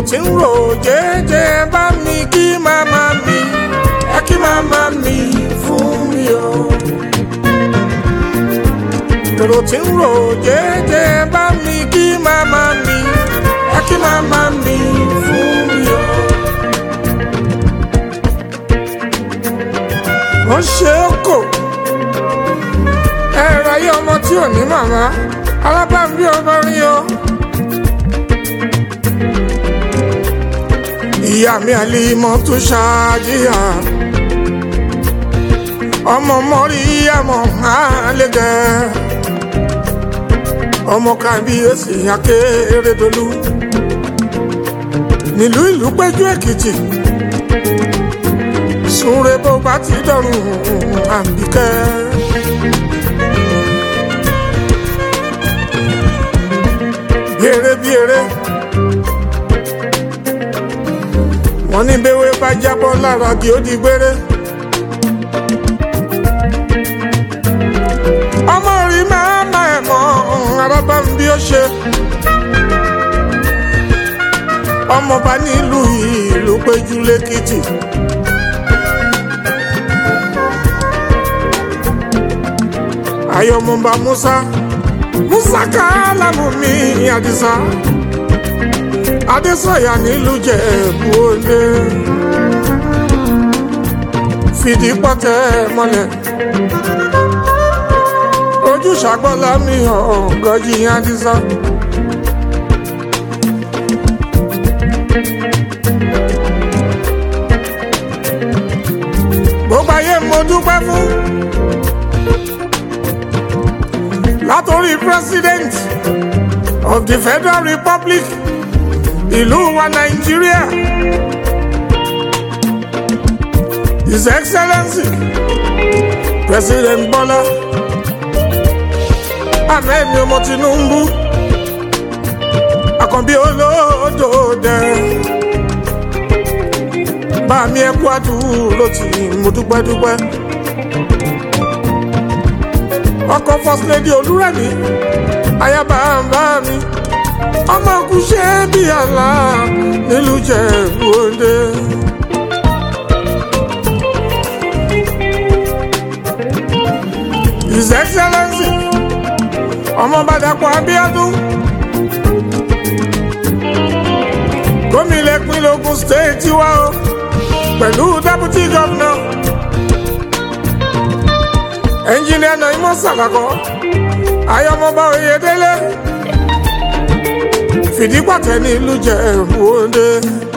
tí ń rò jẹ́jẹ́ bá mi kí màmá mi ẹ kí màmá mi fún mi o. èrò tí ń rò jẹ́jẹ́ bá mi kí màmá mi ẹ kí màmá mi fún mi o. wọ́n ṣe é kò ẹ̀rọ ayé ọmọ tí ò ní màmá alábàámbí ọmọ rí o. ìyá mi àlímọ́ tó ṣáájíyà ọmọ mọ́rí àmọ́ àlẹ́gẹ́ ọmọ kábíyèsí akérèdọ́lù nílùú ìlú péjú èkìtì súnre bó bá ti dọ̀rùn àbíkẹ́. bí eré bí eré wọ́n ní béwé bá jábọ́ lára kí ó di gbére. ọmọ rí máa ma ẹ̀ mọ́ arábá ń bí ó ṣe. ọmọọba nílùú ìlú péjú lẹ́kìtì. ayọ̀mọba musa musa kálámù mi àdìsá adésọyà nílùú jẹ̀bú òde fìdí pọ́tẹ́ mọ́lẹ̀ ojú ṣàgbọ́lá mi ọ̀gọ́jì àdìsá. gbogbo ayé mo dúpẹ́ fún látòrí president of the federal republic ìlú wa nàìjíríà his excellency president bọ́lá ahmed ọmọ tinubu àkànbí olódòdè bá mi ẹkú àdúró tí mo dúpẹ́ dúpẹ́ ọkọ first lady olúrẹ̀mí ayaba bá mi ọmọ kù ṣe bí àlá nílùú Jẹ̀bú Òde. his excellency ọmọ Bàdàpọ̀ Abíọ́dún gómìnà ìpínlẹ̀ Ògùn state wa o pẹ̀lú deputy governor engineer Naimo Sàlàkọ́ ayọ̀mọba Oyèdélé fìdí pàtẹ́ ní ìlú Jẹ̀bú Òde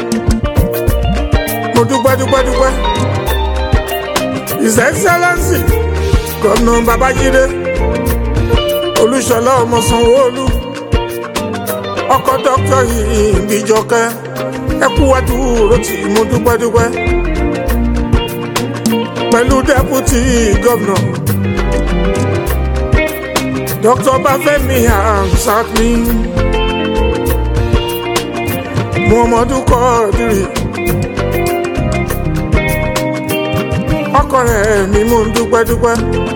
mo dúpẹ́ dúpẹ́ dúpẹ́ his excellency gómìnà Babájídé Olúṣọlá ọmọ Sanwó-Olú ọkọ dókítà Ìbíjọkẹ́ ẹkú àdúró tí mo dúpẹ́ dúpẹ́ pẹ̀lú deputy governor dr Bafẹ́mi Hamzat mi muhammadu kọ́ọ̀dìrì ọkọ rẹ̀ mi mú dúpẹ́ dúpẹ́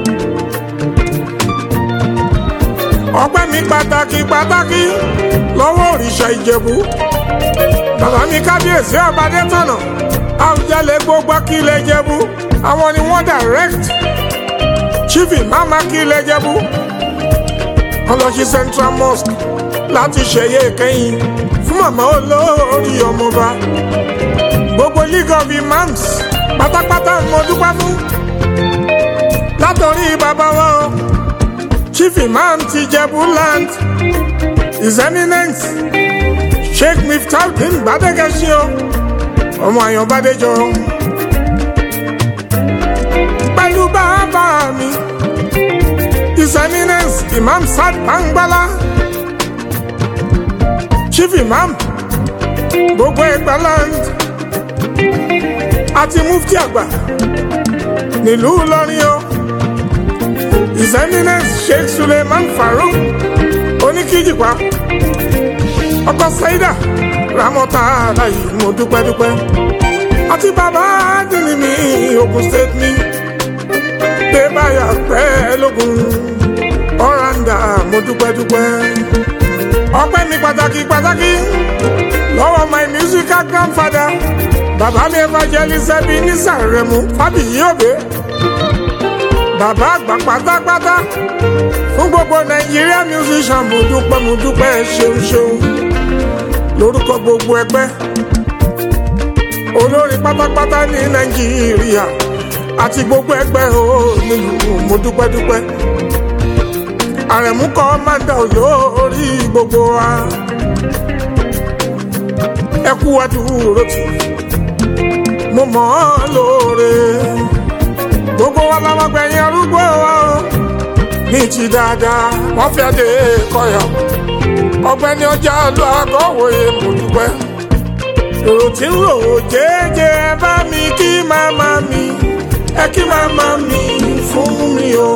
ọpẹ́ mi pàtàkì pàtàkì lọ́wọ́ òrìṣà ìjẹ̀bú bàbá mi kábíyèsí ọbadé tọ̀nà àwùjalè gbogbo kílẹ̀ jẹ̀bú àwọn ni wọ́n direct chief imam kílẹ̀ jẹ̀bú ọlọ́sí central mosque láti ṣẹ̀yẹ ìkẹyìn fún màmá olórí ọmọba gbogbo league of imams pátápátá mo dúpẹ́ fún látọ̀rí bàbá wa o chief imam ti Jẹ̀bú land his eminence sheikh miftaudeen gbadegesi o ọmọ àyàn bàdéjọ pẹ̀lú bàbá mi his eminence imam sad bangbala chief imam gbogbo Ẹ̀gbá land àti mufti àgbà nílùú Ìlọrin o his eminence sheikh suleiman farouk oníkíjìpá ọkọ saida ramọta aláyé mo dúpẹ́ dúpẹ́ àti bàbá dìní mi Ògùn state mi pé báyà pẹ́ lógún ọ̀ràǹdà mo dúpẹ́ dúpẹ́ ọpẹ́ mi pàtàkì pàtàkì lọ́wọ́ my musical grandfather bàbá mi evangelist ẹbí nísàrẹ̀mú fábíyí òbí bàbá àgbà pátápátá fún gbogbo nàìjíríà musician mo dúpẹ́ mo dúpẹ́ ṣeun ṣeun lórúkọ gbogbo ẹgbẹ́ olórin pátápátá ní nàìjíríà àti gbogbo ẹgbẹ́ o nílùú mo dúpẹ́ dúpẹ́ àrẹ̀mú kọ́ máa ń dà olórí gbogbo wa ẹ kú àdúró tì mo mọ̀ ọ́ lóore gbogbo wa làwọn gbẹ̀yìn arúgbó wa o ní ti dáadáa wọ́n fi adé kọyọ̀ ọgbẹ́ni ọjà lọ àgọ́wòye mo dúpẹ́ èrò tí ń rò ó jẹ́jẹ́ ẹ bá mi kí màmá mi ẹ kí màmá mi fún mi o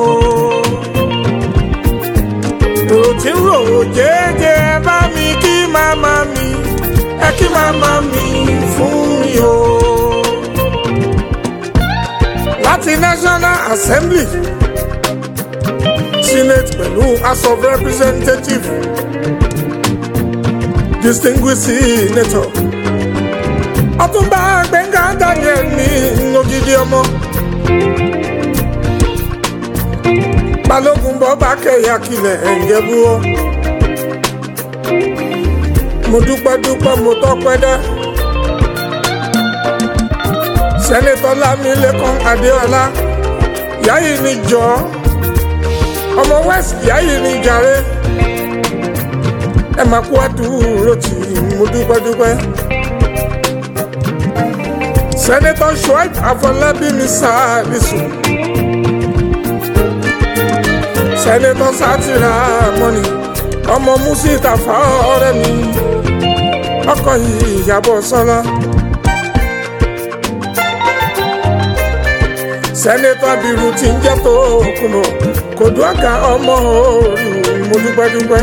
èrò tí ń rò ó jẹ́jẹ́ ẹ bá mi kí màmá mi ẹ kí màmá mi fún mi o láti National Assembly Senate pẹ̀lú House of Representatives distinguished senator Ọ̀túnba Gbẹ́ngà Daniel ní ògidì ọmọ Balógun bọba kẹyà kilẹ̀ ẹ̀ǹjẹ̀bú ọ mo dúpẹ́ dúpẹ́ mo tọ́pẹ́ dá sẹ́nitọ́ Lámilẹ́kan Adéọlá yáyì ni jọ ọmọ west yáyì ni jàre ẹ máa kú àdúró tì mo dúpẹ́ dúpẹ́ sẹ́nitọ́ Shuaib Afọlábí mi sáàlìsù sẹ́nitọ́ Sátìrà mọ́ni ọmọ Musitafa ọ̀rẹ́ mi ọkọ yìí Ìyábọ̀ Sọ́lá. sẹ́nẹ́tọ̀ abiru ti ń jẹ́ tó kùnà kò dùn àga ọmọ òòrùn mo dúpẹ́ dúpẹ́.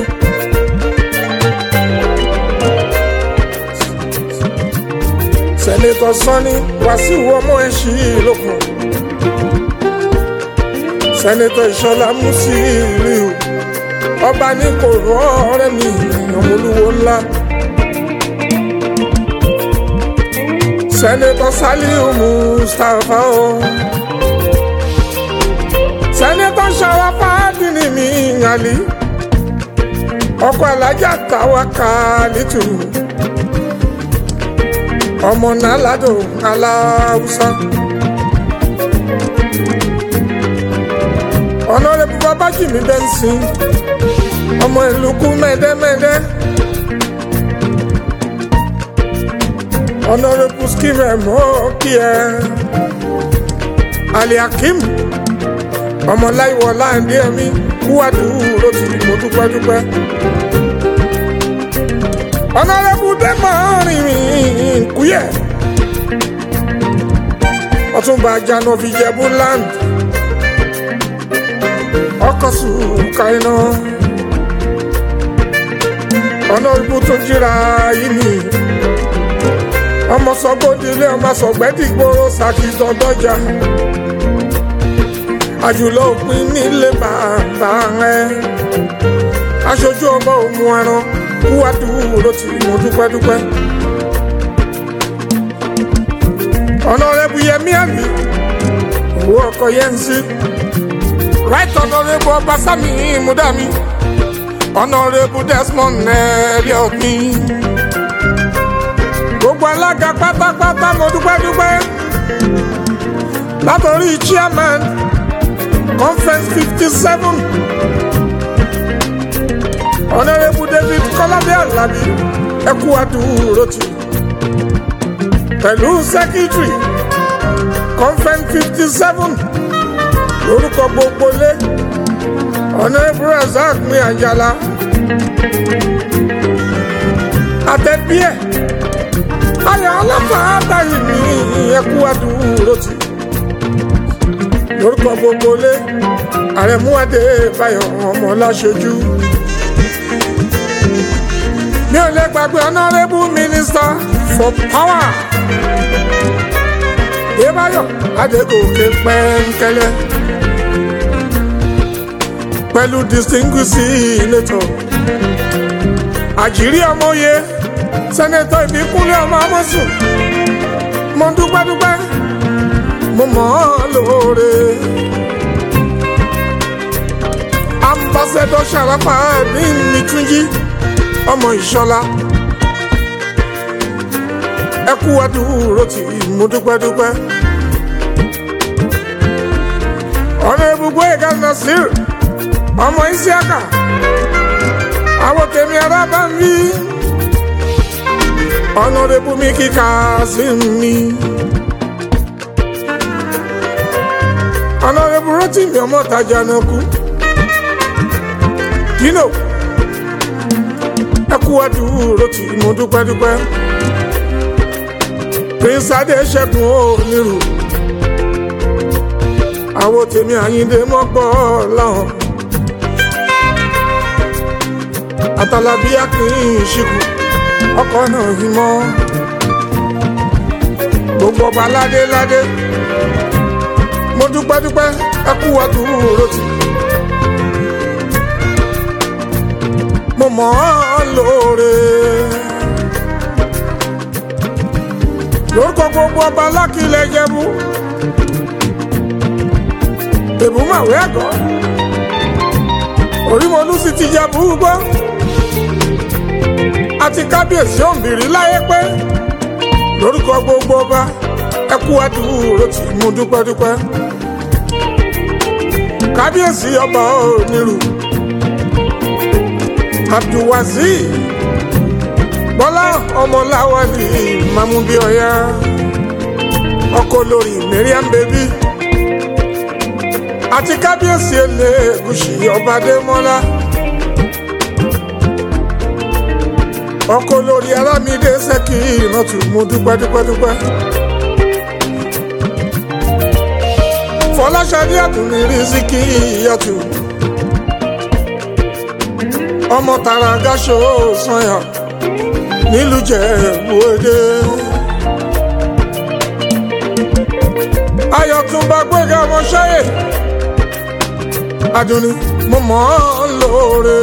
sẹ́nẹ́tọ̀ sọ́ni wàsíù ọmọ ẹ̀ṣì lókun. sẹ́nẹ́tọ̀ ìṣọ̀lá Musiliu ọba ní kò rọ ọ̀rẹ́ mi ọmọlúwo ńlá. sẹ́nẹ́tọ̀ Saliu Mustapha o. Oh sẹ́nẹ́tọ̀ Ṣàràfà Àdìní mi ìyàlí ọkọ̀ alájà táwa Kálítù ọmọ nàládò aláwùsá ọ̀nàrẹ́bù babájìmí bẹ́ńsìn ọmọ ìlúkú mẹ́dẹ́mẹ́dẹ́ ọ̀nàrẹ́bù skimẹ̀ mọ́ kí ẹ aliakim ọmọláìwọ láǹdí ẹmí kúwàdù ló ti mo dúpẹ́ dúpẹ́. ọ̀nàrẹ́bù dẹ́mọ̀ rìnrìn kúyẹ̀ ọ̀túnba janovi jẹ̀bú land ọkọ̀ sùkà iná ọ̀nàrẹ́bù tó jíra yìí ni ọmọ sọgbódìlé ọmọ sọgbẹ́dìgbòrò sàkìtọ̀dọ́jà àjùlọ òpin nílé bàbá rẹ aṣojú ọba òmu ẹran kúwádù ló ti mú dúpẹ́dúpẹ́. ọ̀nàrẹ́bù yẹmí àmì owó ọkọ̀ yẹn ń sí right ọ̀nàrẹ́bù ọbaṣámi múdàmí ọ̀nàrẹ́bù desmond elliot ní. gbogbo alága pátápátá mo dúpẹ́dúpẹ́ látọ̀rí chairman conference fifty seven honourable david kọ́ládé alábí ẹkú àdúró tì pẹ̀lú secretary conference fifty seven lórúkọ gbogbo lé honourable razak mi àjàlá àtẹ̀bíẹ̀ ayọ̀ ọlọ́pàá àtàyè mi ẹkú àdúró tì lórúkọ gbogbo lé àrẹ̀mú adébáyọ̀ ọmọ láṣojú. mi ò lè gbàgbé honourable minister for power débáyọ̀ adégòkè pẹ́ńkẹ́lẹ́ pẹ̀lú distinguished senator àjírí ọmọye sẹ́nẹ́tọ̀ ìbíkúnlẹ̀ ọmọ amọ́sùn mo dúpẹ́ dúpẹ́ mo mọ̀ ọ́ lóore. ambassadọ sàràpà ní nìtúnjí ọmọ ìṣọlá ẹ kú àdúró tí mo dúpẹ́ dúpẹ́. ọ̀nà ibùgbé ìka nasir ọmọ isiaka àwọn tèmi ara bá ń rí ọ̀nà ibùmí kíkà sí mi. ọ̀nà ibùrọ̀ tí mi ọmọ tajà náà kú. Dino ẹ kú àdúró tí mo dúpẹ́ dúpẹ́ Prince Adéṣẹ́gun onírù àwọn tèmi Àyìndé mọ́gbọ́ láwọn àtàlàbí akínyìn ṣìkù ọkọ̀ náà yìí mọ́ gbogbo ọba ládé ládé mo dúpẹ́ dúpẹ́ ẹ kú àdúró tí. mo mọ̀ ọ́ lóore. lórúkọ gbogbo ọba lákìlẹ̀ jẹ́bú. èbúmọ̀wé ẹ̀gọ́. orímọ̀lú sì ti jẹ́bú gbọ́. àti kábíyèsí òǹbìrí láyé pé. lórúkọ gbogbo ọba ẹ kú àdúró tí mo dúpẹ́ dúpẹ́. kábíyèsí ọba onírù abdulwazi bọ́lá ọmọláwálì mamubioya ọkọ lórí mariam baby àti kábíyèsí elégùsì ọbadémọlá ọkọ lórí arámídé sẹkì ìrántí mú dúpẹ́ dúpẹ́ dúpẹ́ fọláṣadé àtúnrí rìsíkì ìyàtú ọmọ tààrà gáṣọ sanya nílùú Jẹ̀bú Òde. ayọ̀túnba gbẹ̀gà ọmọṣẹ́yẹ Àdùnní mo mọ̀ ọ́ lóore.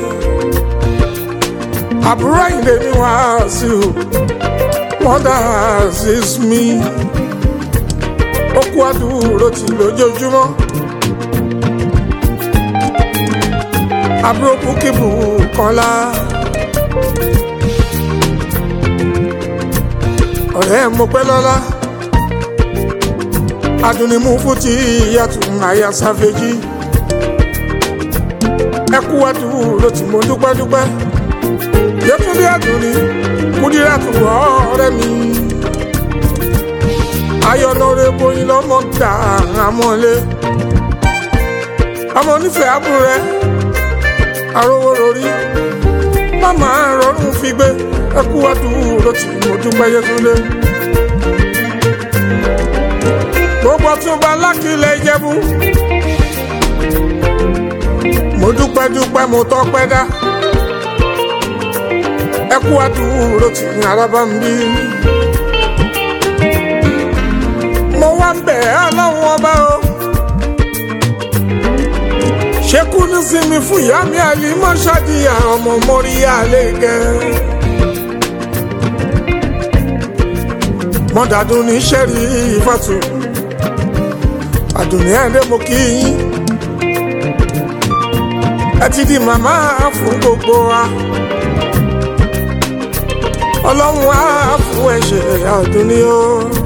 àbúrò Àyìndé ni Wàsíù mother is me. ó kú àdúró tì lójoojúmọ́. àbúrò búkìbù kọ́lá. ọ̀rẹ́ mo pẹ́ lọ́lá. Àdùnní mú fúti ìyàtọ̀ àyà sáfẹ́jì. ẹ kú àdúró tí mo dúpẹ́ dúpẹ́. Yétúndé Àdùnní kúdírà tó wọ́ ọ̀rẹ́ mi. ayọ̀nàrẹ́ bóyin lọ́mọ gbà àmọ́lé. ọmọ onífẹ̀ẹ́ àbúrò rẹ̀ arówó lórí màmá rọrùn fi gbé ẹkú àdúró tí mo dúpẹ́ Yétúndé. gbogbo Ọ̀túnba lákìlẹ̀ Ìjẹ̀bú mo dúpẹ́ dúpẹ́ mo tọ́pẹ́ dá ẹkú àdúró tí araba ń bí. mo wá ń bẹ̀ ẹ́ ọlọ́run ọba o ṣekú ní sinmi fún ìyá mi àlímọ́ ṣáàdìyà ọmọ mọ́ríyá lẹ́gẹ́. mọ́dàdún ní sẹ́rí ìfàtú àdùnní ẹ̀rẹ́ mo kí yín ẹ ti di màmá fún gbogbo wa ọlọ́run á fún ẹ̀ṣẹ̀ àdùnní o.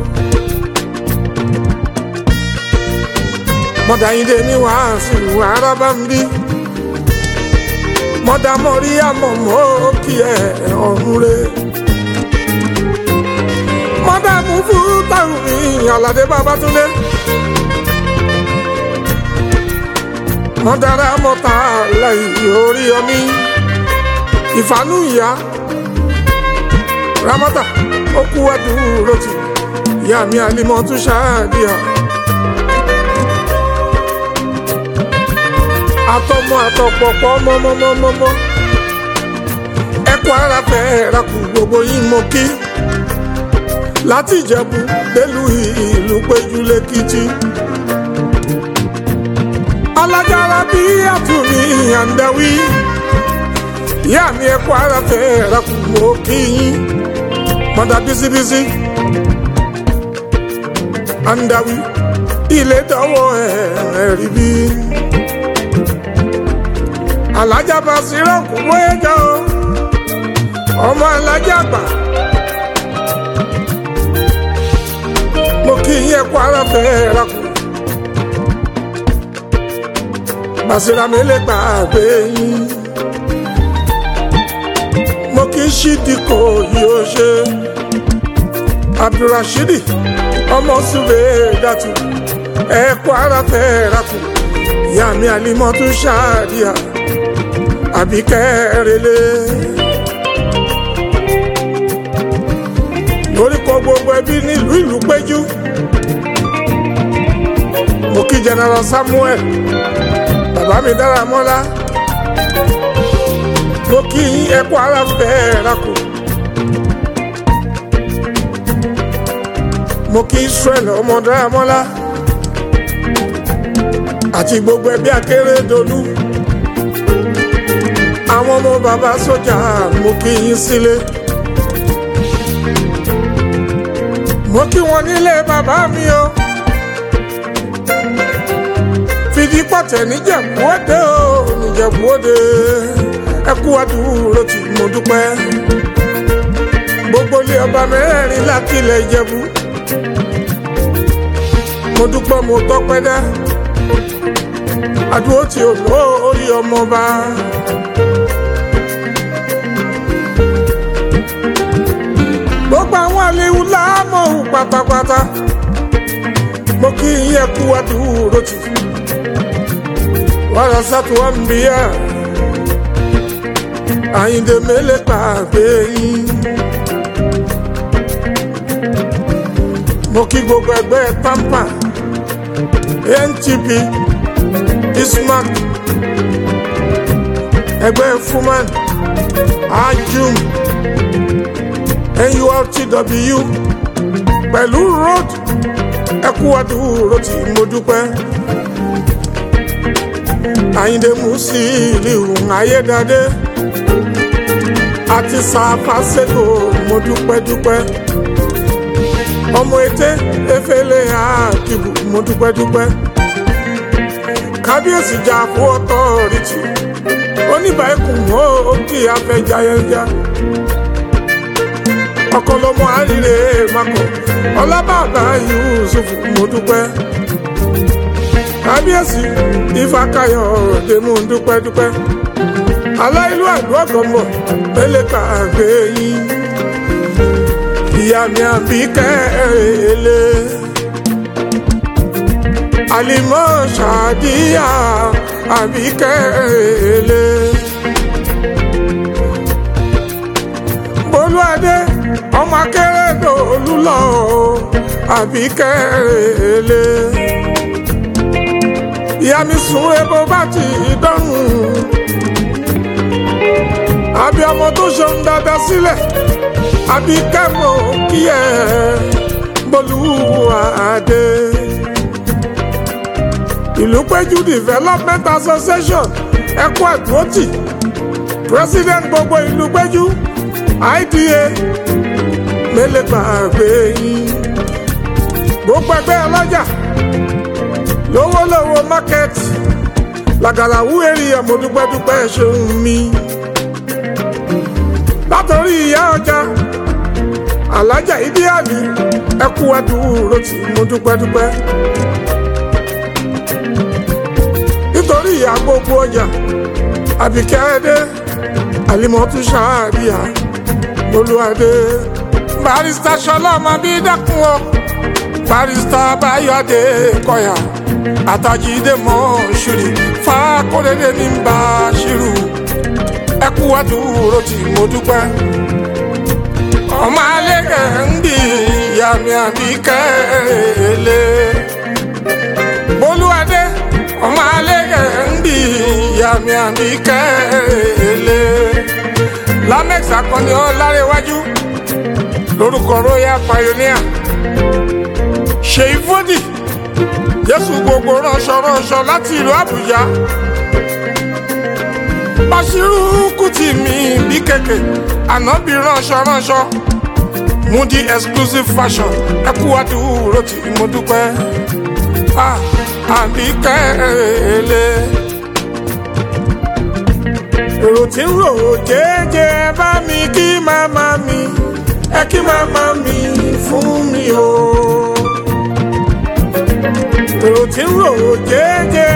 mọ́dà yín dé ní wàásù arábá ń bí mọ́dà mọ́rí àmọ́ mọ́ kí ẹ ọ̀run rẹ̀ mọ́dà mú fún táwọn mi Àlàdé Babátúndé mọ́dà rà mọ́ta lẹ́yìn orí omi ìfànú ìyá ramọ́tà ó kú àdúró tì ìyá mi àlímọ́ tún ṣáàdìyà. àtọmọ àtọpọpọ mọmọmọmọmọ ẹkọ ara fẹ rakù gbogbo yín mo kí láti Ìjẹ̀bú délùú ìlú péjú lẹ́kìtì alájára bí àtúnmí àǹdáwí ìyá mi ẹ kú ara fẹ́ ra kù mọ́ kí yín mọ́dà bísíbísí andawi ilé dánwò ẹ̀ rí bí alájà bá sírọ̀ kú bóyá jẹ́ o ọmọ alájà gbà mo kí yín ẹ kú ara fẹ́ ra kù Basira mi lè gbàgbé yín mo kì í ṣídìkò yóò ṣe abdulrasheed ọmọ sùwé dàtú ẹkọ ara fẹ́ẹ́rakù ìyá mi alimọ́tú ṣáàdìyà àbí kẹrẹlẹ. lórí kọ gbogbo ẹbí nílùú ìlú péjú mo kí general samuel bàbá mi dára mọ́lá mo kí yín ẹkọ ara fẹ́ẹ́rakù. mo kí israel ọmọ dáramọ́lá àti gbogbo ẹbí akérèdọ́lù àwọn ọmọ bàbá sójà mo kí yín sílé mo kí wọn nílé bàbá mi o fìdí pọ̀tẹ́ níjẹ̀bú-òde o níjẹ̀bú-òde ẹ kú àdúró tí mo dúpẹ́ gbogbo ilé ọba mẹ́rẹ̀ẹ̀rin lákìlẹ̀ ìjẹ̀bú mo dúpẹ́ mo tọ́pẹ́ dá àdúró tí ò lórí ọmọba. gbogbo àwọn àlewu láàmú pátápátá mo kí yín kú àdúró tì wàrà sátúwà ń bíyà àyíǹde mélèé pàgbé yín. mo kí gbogbo ẹgbẹ́ tampa ntp ismac ẹgbẹ́ fuman ajum nurtw pẹ̀lú road ẹkú àdúró tí mo dúpẹ́ àyíndé musiliu ayédáadé àti sàfàṣẹ́kọ̀ mo dúpẹ́ dúpẹ́ ọmọ ètè efele àkìbù mo dúpẹ́ dúpẹ́ kábíyèsí jà fún ọtọ́rìtì oníbàákùn ó kí afẹ́jayẹja ọkọlọmọ àríre makọ ọlábàbà yusuf mo dúpẹ́ kábíyèsí ifákayọ òde mo dúpẹ́ dúpẹ́ aláìlú àdúrà gọmọ mẹlẹka àgbẹ yín ìyá mi àbí kẹ́rẹ́lẹ́ àlìmọ́ ṣàdíyà àbí kẹ́rẹ́lẹ́. bolúadé ọmọ akérèdọ́lù lọ àbí kẹ́rẹ́lẹ́. ìyá mi sùn ebo bá ti dọ́rùn àbí ọmọ tó ṣeun dáadáa sílẹ̀ àbí kẹ́mọ̀ kí ẹ bolúwadé. ìlú péjú development association ẹkọ àdúrótì president gbogbo ìlú péjú ida mélèpà àgbè yín gbogbo ẹgbẹ́ ọlọ́jà lówólówó market làgàlàwú èrìyà mo dúpẹ́dúpẹ́ ṣeun mi látọ̀rí ìyá ọjà alájà ìdíyàlì ẹkú àdúró tí mo dúpẹ́dúpẹ́ nítorí ìyá gbogbo ọjà àbíkẹ́dé àlìmọ́tún ṣáàríà olúwadé barista ṣọlọ́mọ bí dákun ọ barista báyọ̀dé kọyà àtàjídé mọ́ ṣùrì fàkóredé ní bá ṣírù ẹkú àdúró tí mo dúpẹ́ ọmọ alẹ́ ń bì ìyá mi àbíkẹ́ lé bolúwadé ọmọ alẹ́ ń bì ìyá mi àbíkẹ́ lé lamex akọni ọlárẹwájú lórúkọ royal pioneer ṣèyí fódì jésù gbogbo ránṣọ ránṣọ láti ìlú àbújá Bàṣírù Kùtì mi bí kèké ànábì ránṣọ ránṣọ Mudi exclusive fashion ẹ kú àdúró tí mo dúpẹ́ àbíkẹ́ èlé. èrò tí ń rò jẹ́jẹ́ bá mi kí màmá mi ẹ kí màmá mi fún mi o. èrò tí ń rò jẹ́jẹ́